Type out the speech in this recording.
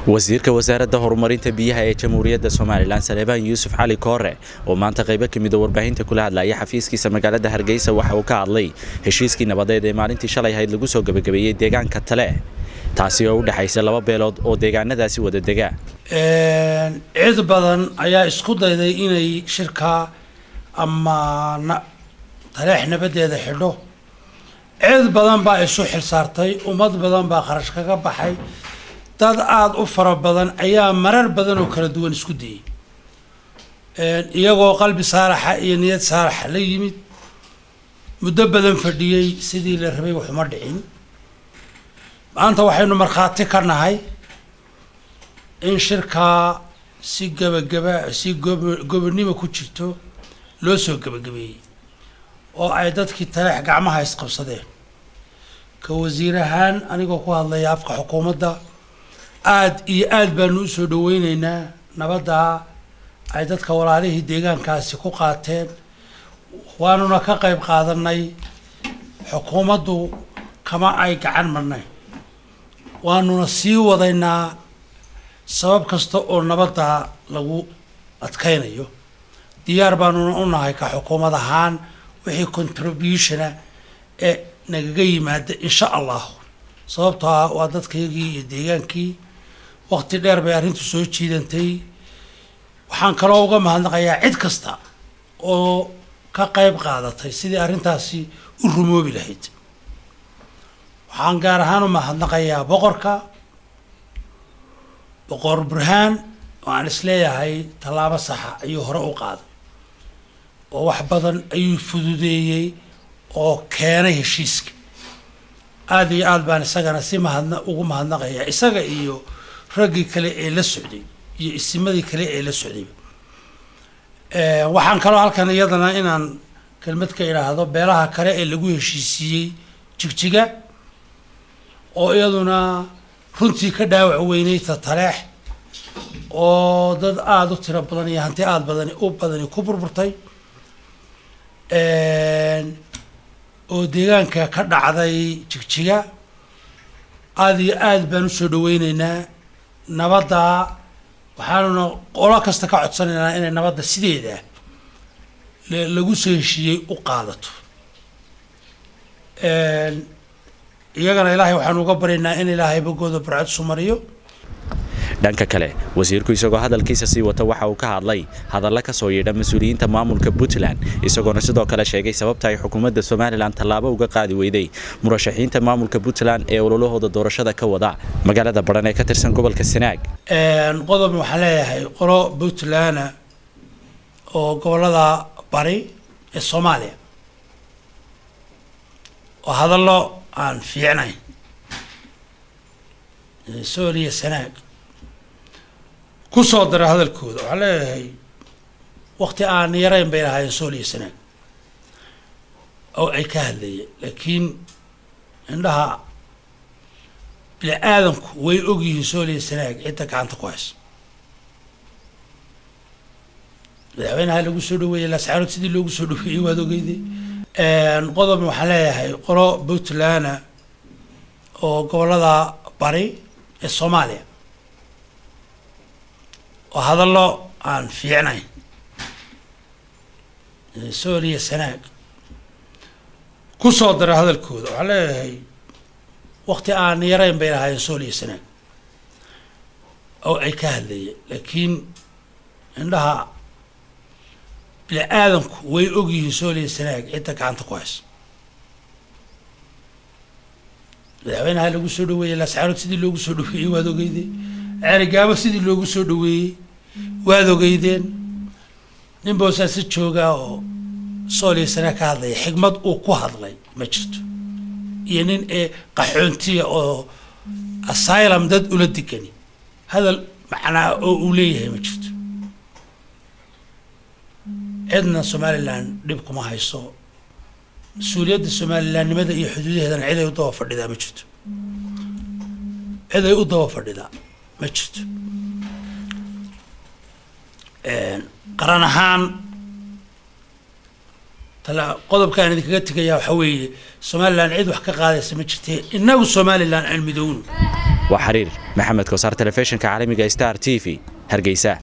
wasiirka wasaaradda horumarinta biyaha ee jamhuuriyadda somalilan saleebaan yuusuf cali koore oo maanta qaybo ka mida warbaahinta kula hadlaya xafiiskiisa magaalada hargeysa waxa uu ka hadlay heshiiskii nabadeed ee maalintii shalay ahayd lagu soo gebagabeeyey deegaanka tale taasi oo u dhexaysa laba beelood oo deegaanadaasi wada dega cid badan ayaa isku dayday inay shirka ama taleex nabadeeda xidho cid badan baa isu xilsaartay ummad badan baa kharash kaga baxay dad aada u fara badan ayaa marar badan oo kala duwan isku dayay iyagoo qalbi saalaxa iyo niyad saalaxa la yimid muddo badan fadhiyey sidii la rabay waxuma dhicin maanta waxaynu markhaati ka nahay in shirkaa si gebagaba si gob gobonimo ku jirto loo soo gebagabeeyey oo ay dadkii taleex gacmaha isqabsadeen ka wasiir ahaan anigoo ku hadlaya afka xukuumadda aada iyo aada baanu usoo dhaweyneynaa nabaddaa ay dadka walaalihii deegaankaasi ku qaateen waanuna ka qayb qaadanay xukuumaddu kama ay gacan marnayn waanuna sii wadaynaa sabab kasta oo nabadda lagu adkaynayo diyaar baanuna u nahay ka xukuumad ahaan wixii contributiona ee nagaga yimaada insha allahu sababtoo ah waa dadkaygii iyo deegaankii waqti dheer bay arrintu soo jiidantay waxaan kaloo uga mahadnaqayaa cid kasta oo ka qayb qaadatay sidii arrintaasi u rumoobi lahayd waxaan gaar ahaan u mahadnaqayaa boqorka boqor burhaan oo aan isleeyahay tallaabo saxa ayuu hore u qaaday oo wax badan ayuu fududeeyey oo keenay heshiiska aada iyo aada baan isagana si mahadna ugu mahadnaqayaa isaga iyo raggii kale ee la socday iyo isimadii kale ee la socdayba waxaan kaloo halkan iyadana inaan kelmad ka idhaahdo beelaha kale ee lagu heshiisiiyey jigjiga oo iyaduna runtii ka dhaawac weynay tataleex oo dad aada u tiro badan iyo hanti aada badani u badani ku burburtay oo deegaanka ka dhacday jigjiga aada iyo aada baan usoo dhaweyneynaa nabadda waxaanuna qolo kasta ka codsanaynaa inay nabadda sideeda lagu soo heshiiyey u qaadato iyagana ilaahay waxaanu uga baryaynaa in ilaahay bogooda barcad sumariyo dhanka kale wasiirku isagoo hadalkiisa sii wata waxa uu ka hadlay hadalla ka soo yeedha mas-uuliyiinta maamulka puntland isagoona sidoo kale sheegay sababta ay xukuumadda somalilan tallaabo uga qaadi weyday murashaxiinta maamulka puntland ee ololahooda doorashada ka wada magaalada baran ee ka tirsan gobolka sanaag qodob waxaan leeyahay qolo puntland oo gobolada bari ee soomaaliya oo hadallo aan fiicnayn sooliya sanaag kusoo dara hadalkooda waxaan leeyahay wakti aan yarayn bay lahaayeen sooliya sanaag oo ay ka hadlayeen laakiin indhaha bini aadamku way ogyihiin sooliya sanaag cidda gacanta ku haysa madaxweynaha lagu soo dhaweeyey lascaanood sidii loogu soo dhaweeyey waad ogeyday qodob waxaan leeyahay qolo puntland oo gobolada bari ee soomaaliya oo hadallo aan fiicnayn sooliya sanaag kusoo dara hadalkooda waxaan leeyahay wakti aan yarayn bay lahaayeen sooliya sanaag oo ay ka hadlayeen laakiin indhaha bini aadamku way ogyihiin sooliya sanaag cidda gacanta ku haysa madaxweynaha lagu soo dhaweeyey lascaanood sidii loogu soo dhaweeyey waad ogeyday ceerigaabo sidii loogu soo dhaweeyey waad ogeydeen nin boosaasi joogaa oo sooliya sanaag ka hadlaya xigmad uu ku hadlay ma jirto iyo nin ee qaxoontiya oo asylum dad ula degani hadal macnaa oo uu leeyahay ma jirto cidna somalilan dhib kuma hayso mas-uuliyadda somalilandnimada iyo xuduudaheedana cid ay u daba fadhidaa ma jirto cid ay u daba fadhidaa ma jirto qaran ahaan tala qodobkaan idinkaga tegayaa waxaa weeye somalilan cid wax ka qaadaysa ma jirte innagu somalilan aan midowno waa xiriir maxamed kosaar telefishinka caalamiga star t v hargeysa